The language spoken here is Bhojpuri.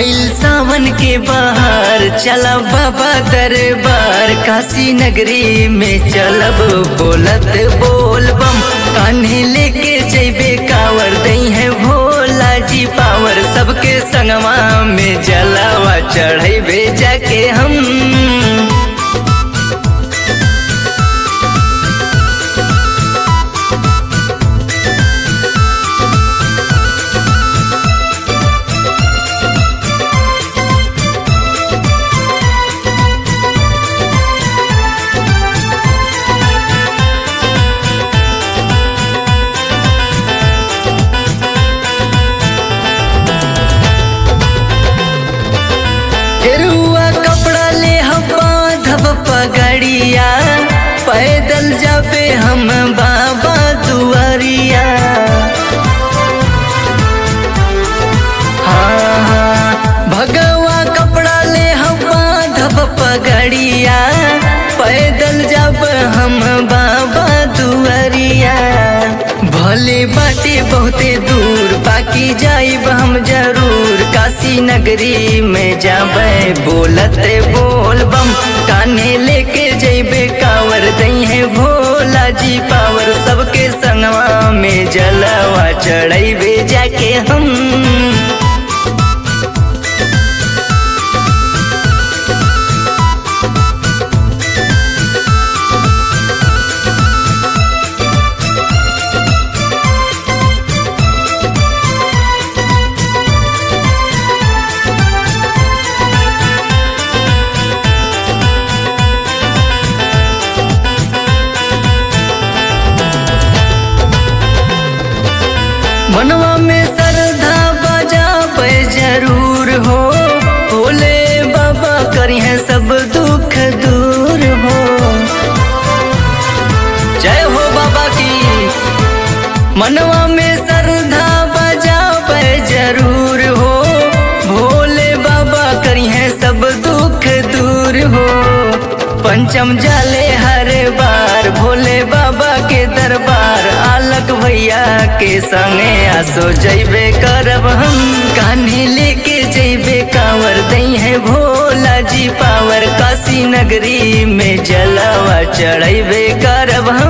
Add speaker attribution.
Speaker 1: आइल सावन के बाहर चला बाबा दरबार काशी नगरी में चलब बोलत बोल बम कान्हे लेके जैबे कावर दई है भोला जी पावर सबके संगवा में जलावा चढ़ैबे जाके हम गेरुआ कपड़ा ले हम बांधब पगड़िया पैदल जाबे हम बाबा दुआरिया हाँ हाँ भगवा कपड़ा ले हम बांधब पगड़िया पैदल जब हम बाबा दुआरिया भले बाटे बहुते दूर बाकी जाइब हम जरूर काशी नगरी में जाबे बोलते बोल बम काने लेके जैबे कावर दई है भोला जी पावर सबके संगवा में जलवा चढ़ैबे जाके हम मनवा में श्रद्धा बजा पे जरूर हो भोले बाबा करी है सब दुख दूर हो जय हो बाबा की मनवा में श्रद्धा बजा पे जरूर हो भोले बाबा करी है सब दुख दूर हो पंचम जाले हर बार भोले बाबा के दरबार आलक भैया के संगे आसो जैबे करब हम कान्हे लेके जैबे कांवर दई है भोला जी पावर काशी नगरी में जलवा चढ़ैबे करब